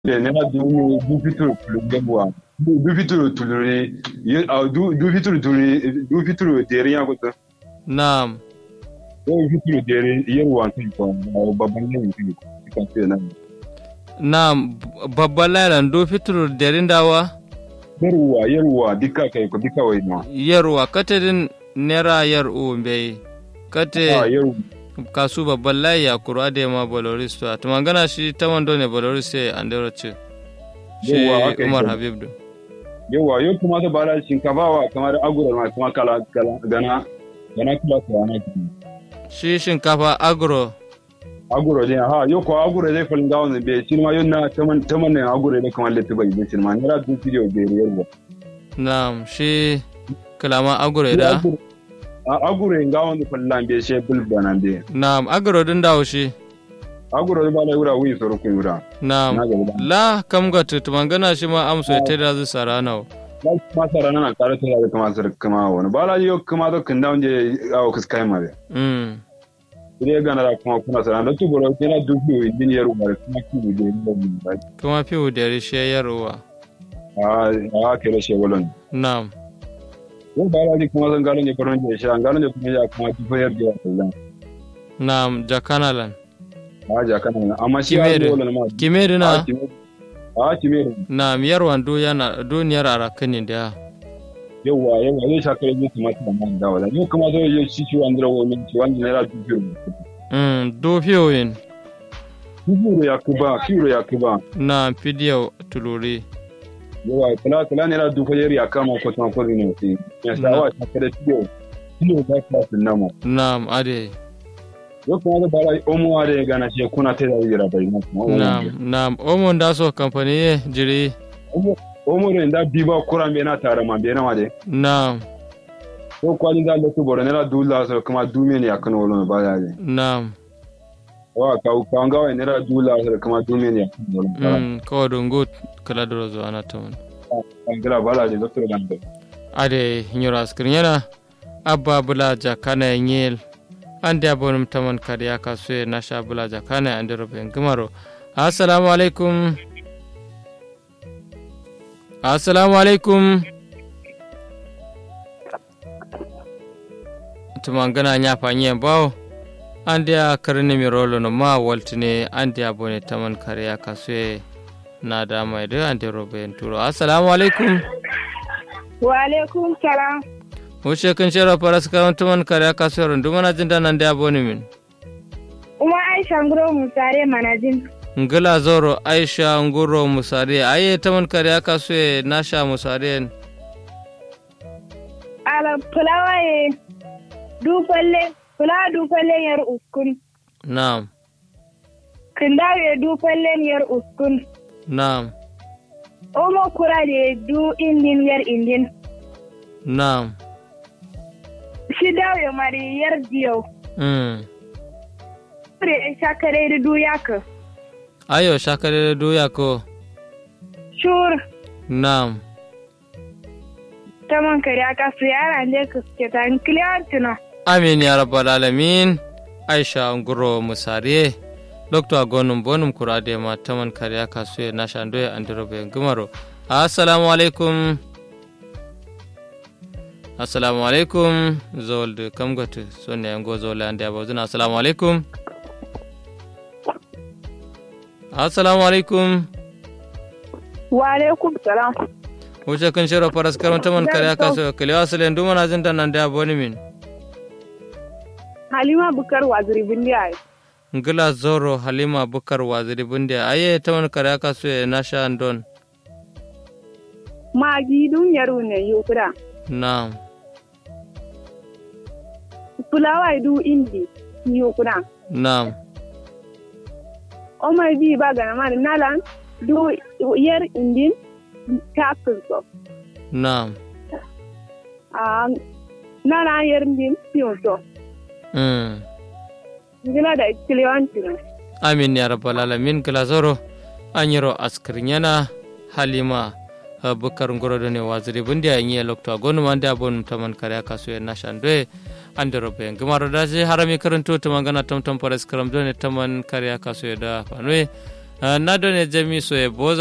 de nera du du fituru tulu gemwa du du fituru tulu ne ye a du du fituru tulu du fituru deri ya goto Naam. du fituru deri yer wan tin ko babban ne tin ko kan ce nan Naam. Babban lailan do fitur derin dawa yerwa yerwa dika kai ko dika wai ma yarwa katedin nera yar u bai a kate yerwa kasu babban layi ya kuro ade ma boloris to to mangana shi ta wando ne boloris sai andero ce shi Yawwa, haka Umar yake. Habib do yawa yau kuma da bara shinkafa wa kamar agura ma kuma kala kala gana gana kula ko ana ki shi shinkafa agro agura ne ha yau ko agura zai falin gawo ne be shi ma yau na taman taman ne agura ne kamar lati bai be shi ma ne ra du video be yerwa Naam shi kalama agro da a agura gawo ne fallan be she bulba nan be Naam agro din dawo shi agura ba la yura wi soro ku yura Naam na ga ba la kam ga tutu mangana shi ma amso ta da zu sarana ba ma sara nan kare ta da kuma sar kuma wani ba la yau kuma da kan dawo je awo kus kai ma be mm ile ga na kuma kuna sara da tu boro kina du biyo din yerwa kuma ki de ba kuma fi da shi yarwa a a kere she wolon Naam Yau ba la kuma zan gano ne farin da shi an gano ne kuma ya kuma ki fayar da wannan. Naam jakanalan A ja kana nan amma shi ya Kimere. zo wannan ma. kimedi A na kimere. A kimere. Naam yarwan do yana duniyar arakani da Yauwa yauwa zai sha kare musu mata da man dawo da. Yau kuma zai yi shi shi wanda rawo min ci wanda naira dubu. mm do fiyoyin Dubu ya kuba, kiro ya kuba. na fidiyo tuluri Yauwa kula kula naira dubu yari ya kama ko tuma ko ne sai. Ya sa wa ta kare tiyo. Tiyo da ka sun nama. Naam ade Yau kuma zai bara omo wa da ya gana shi kuna ta da yira bai na kuma. Naam naam omon da so company ye jiri Omo da inda biba kuran bai na tare man bai na ma dai. Naam ko kwalin da lokacin bora nera dula so kuma dume ne akan wolo ba ya ne Naam wa ka ka ga wa nera dula so kuma dume ne akan wolo ba mm ko dungut kala drozo anaton kan gira bala de doctor dan da ade nyura skrinyana abba bula jakana nyel ande abonum taman kariya kasue nasha bula jakana ande roben gumaro assalamu alaikum assalamu alaikum tumangana nyapa nye bawo ande a karni mi rolo no ma waltine ande abone taman kariya kasue na da mai da ande roben turo assalamu alaikum Wa alaikum salam. Wuce kan shera faras kawan tuman kare aka sayar duma na jin danan da aboni min. Uma Aisha Nguro Musare Manajin. Ngila zoro Aisha nguro musare aye taman kare aka soye nasha musare Ala fulawa ye dufalle, fulawa dufalle yar uskun. na'am Kindaw ye dufalle yar uskun. na'am Omo kura ye du indin yar indin. na'am Shidaw ye mari yar diyo. mm. Kure ye shakare da du yaka. ayo shakare doya ko Shur, na'am taman kare aka su yara ne ka suke ta nkiliyantina. amin ya rabbal alamin Aisha nguro musare Dr. Gonum Bonum Kurade ma taman kare aka soye nasha ndoye andirobe ngumaro assalamu alaikum assalamu alaikum zolde kam goto sonne yango zole ande abozuna assalamu alaikum assalamu alaikum Wa alaikum salam. wuce kan shiro faras karon taman kare aka soye kalewa sale nduma na jinta nan da aboni min Halima Bukar Waziri Bindiya. ngila zoro halima bukar waziri bunde aye taman kare aka soye nasha ndon Magi dun yaro ne yukura. na'am Fulawa du indi yukura. na'am Omar bi ba ga nama nalan du yer indin tapin so. na'am A nana yer indin piyon so. mm. Ngila da kiliyanti ne. amin ya rabbal alamin gila zoro anyiro askirnyana halima uh, bukar ngorodo ne waziri bundi a nyi lokto gonu mande abon taman kare aka so na shandwe ande robe ngimaro daje harami karanto to mangana tom tom pares karam done taman kare aka so da fanwe na done jami so e boza